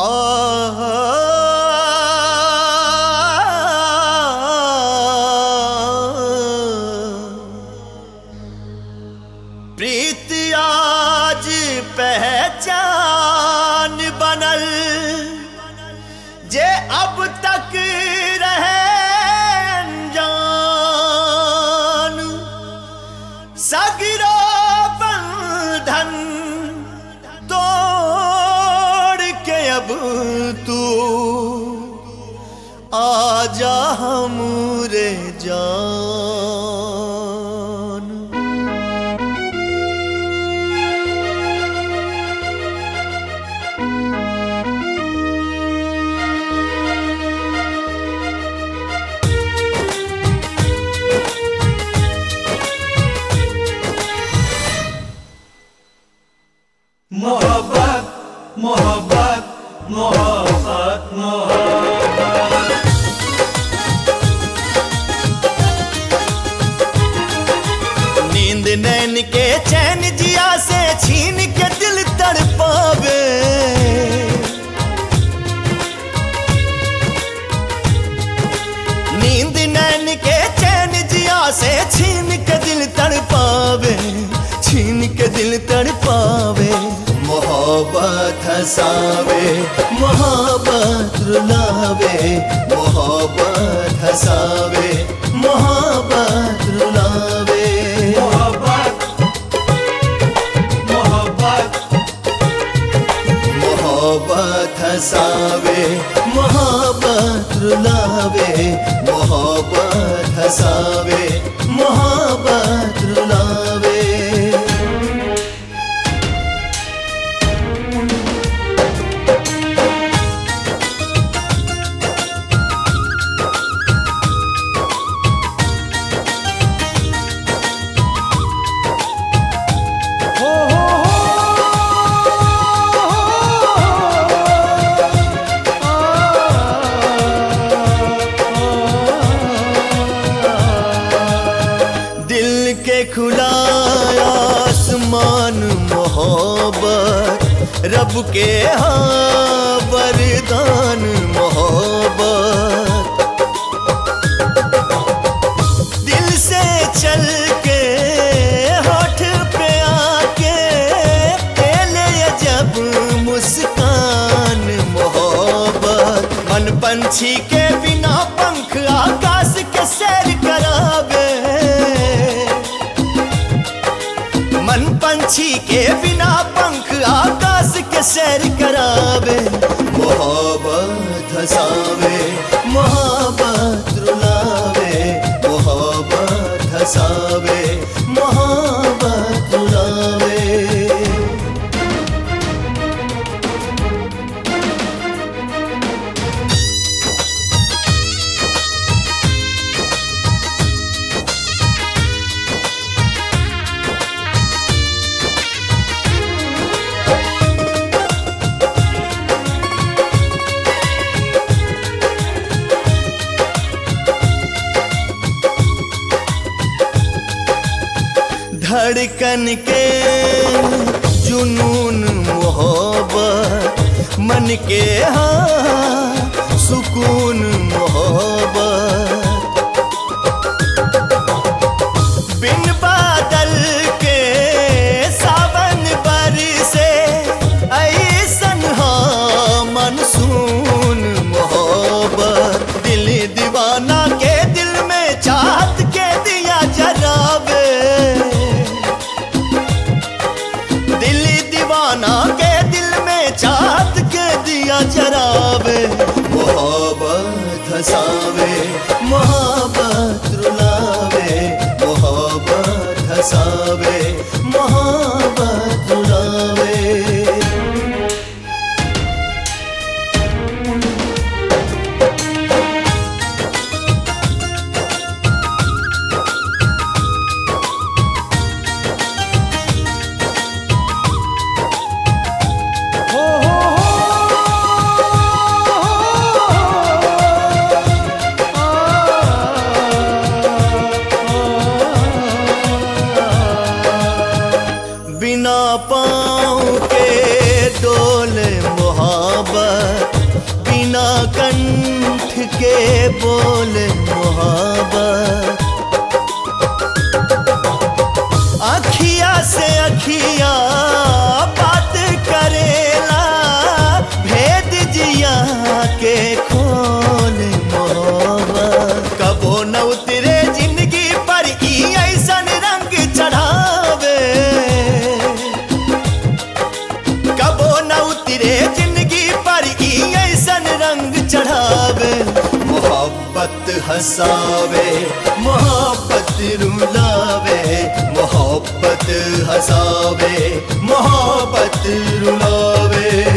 प्रीत आज पहचान बनल जे अब तक रहे अनजान सगरो बंधन तोड़ के अब तू आजा हमरे जान मोहब्बत मोहब्बत मोहब्बत मोहब्बत नींद नैन के चैन जिया से छीन के दिल तड़पावे नींद नैन के चैन जिया से छीन के दिल तड़पावे छीन के दिल तड़पावे मोहब्बत हसावे मोहब्बत रुलावे मोहब्बत हसावे मोहब्बत रुलावे मोहब्बत मोहब्बत मोहब्बत हसावे मोहब्बत रुलावे मोहब्बत हसावे मोहब्बत रुलावे दिल के खुला आसमान मोहब्बत रब के हाँ वरदान मोहब्बत दिल से चल के होठ पे आके ले जब मुस्कान मोहब्बत मन पंछी के बिना पंख आकाश के सैर करावे मन पंछी के बिना पंख आकाश के सैर करावे मोहब्बत हसावे मोहब्बत रुलावे मोहब्बत हसावे मोहब्बत रुलावे धड़कन के जुनून मोहब्बत मन के हाँ सुकून मोहब्बत बिन बादल के सावन बरसे ऐसन हाँ मनसून मोहब्बत दिल दीवाना के दिल में चाहत के दिया जरावे दिल दीवाना के दिल में चाहत के दिया जरावे मोहब्बत हसावे हसावे मोहब्बत रुलावे मोहब्बत हसावे मोहब्बत रुलावे